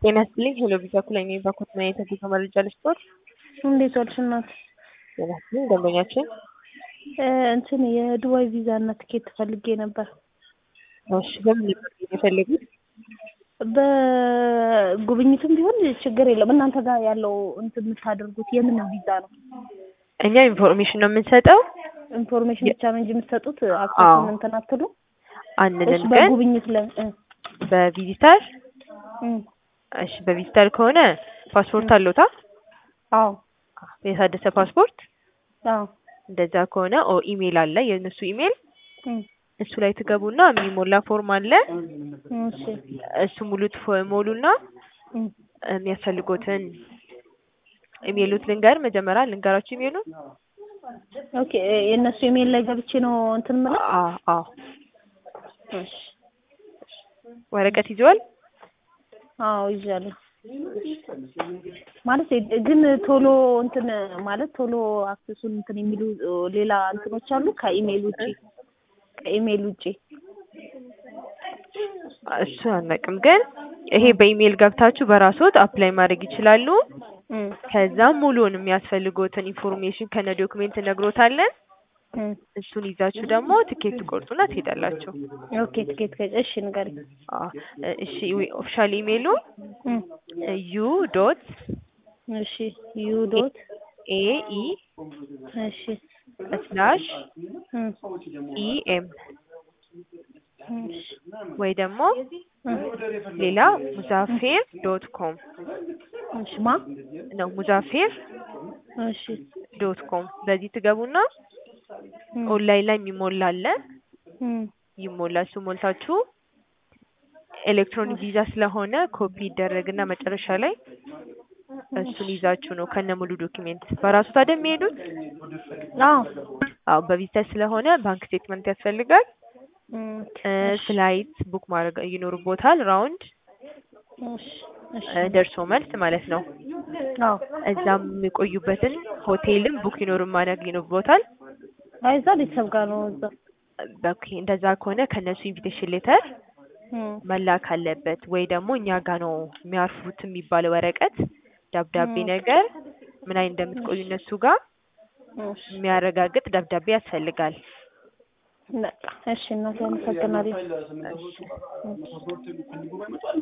ጤና ይስጥልኝ ሄሎ ቪዛ ኩለኛ ባኮት ና የተገኘ መረጃ ልስጦት። እንዴት ዋልሽ እናት? ጤና ይስጥልኝ ደንበኛችን። እንትን የዱባይ ቪዛ እና ትኬት ፈልጌ ነበር። እሺ በምን ነበር የፈለጉት? በጉብኝትም ቢሆን ችግር የለም። እናንተ ጋር ያለው እንትን የምታደርጉት የምን ቪዛ ነው? እኛ ኢንፎርሜሽን ነው የምንሰጠው ኢንፎርሜሽን ብቻ ነው እንጂ የምትሰጡት አዎ። አክሰሱን እንትን አትሉ? አንልም እሺ ግን በጉብኝት ለ እ በቪዚተር እ እሺ በቪዚተር ከሆነ ፓስፖርት አለዎታ? አዎ የታደሰ ፓስፖርት አዎ እንደዛ ከሆነ ኦ ኢሜል አለ የእነሱ ኢሜል እ እሱ ላይ ትገቡና የሚሞላ ፎርም አለ እሺ እሱ ሙሉ ሞሉና እ የሚያስፈልጎትን ኢሜሉት ልንገር መጀመሪያ ልንገራችሁ ኢሜሉ ኦኬ የእነሱ ኢሜል ላይ ገብቼ ነው እንትን የምለው? አዎ አዎ እሺ ወረቀት ይዘዋል አዎ ይዣለሁ። ማለት የ- ግን ቶሎ እንትን ማለት ቶሎ አክሰሱን እንትን የሚሉ ሌላ እንትኖች አሉ ከኢሜል ውጪ ከኢሜል ውጪ እሱ አናውቅም ግን ይሄ በኢሜል ገብታችሁ በራስዎት አፕላይ ማድረግ ይችላሉ እ ከዛም ሙሉውን የሚያስፈልጎትን ኢንፎርሜሽን ከነ ዶክሜንት ነግሮታለን እ እሱን ይዛችሁ ደግሞ ትኬት ትቆርጡና ትሄዳላችሁ ኦኬ ትኬት ከ እሺ ንገሪኝ። አዎ እሺ ኦፊሻል ኢሜሉ እ ዩ ዶት እሺ ዩ ዶት ኤ ኢ እሺ ስላሽ እ ኢ ኤም እሺ ወይ ደግሞ እ ሌላ ሙዛፌር ዶት ኮም እሺ ማ ነው ሙዛፌር እሺ ዶት ኮም በዚህ ትገቡና እ ኦንላይን ላይ የሚሞላ አለ እ ይሞላ እሱ ሞልታችሁ ኤሌክትሮኒክ ቪዛ ስለሆነ ኮፒ ይደረግና መጨረሻ ላይ እሱን ይዛችሁ ነው ከነ ሙሉ ዶክሜንት በራሱ ታዲያ የሚሄዱት አዎ አዎ በቪዚተር ስለሆነ ባንክ ስቴትመንት ያስፈልጋል እ እ ፍላይት ቡክ ማድረግ ይኖርቦታል ራውንድ እሺ እሺ እ ደርሶ መልስ ማለት ነው አዎ እዛም የሚቆዩበትን ሆቴልም ቡክ ይኖር ማድረግ ይኖርቦታል አይ እዛ ቤተሰብ ጋር ነው እዛ ኦኬ እንደዛ ከሆነ ከነሱ ኢንቪቴሽን ሌተር እ መላክ አለበት ወይ ደግሞ እኛ ጋር ነው የሚያርፉት የሚባል ወረቀት ደብዳቤ እ ነገር ምን አይነት እንደምትቆዩ እነሱ ጋር እሺ የሚያረጋግጥ ደብዳቤ ያስፈልጋል በቃ እሺ እናቴ አመሰግናለሁ። እሺ እሺ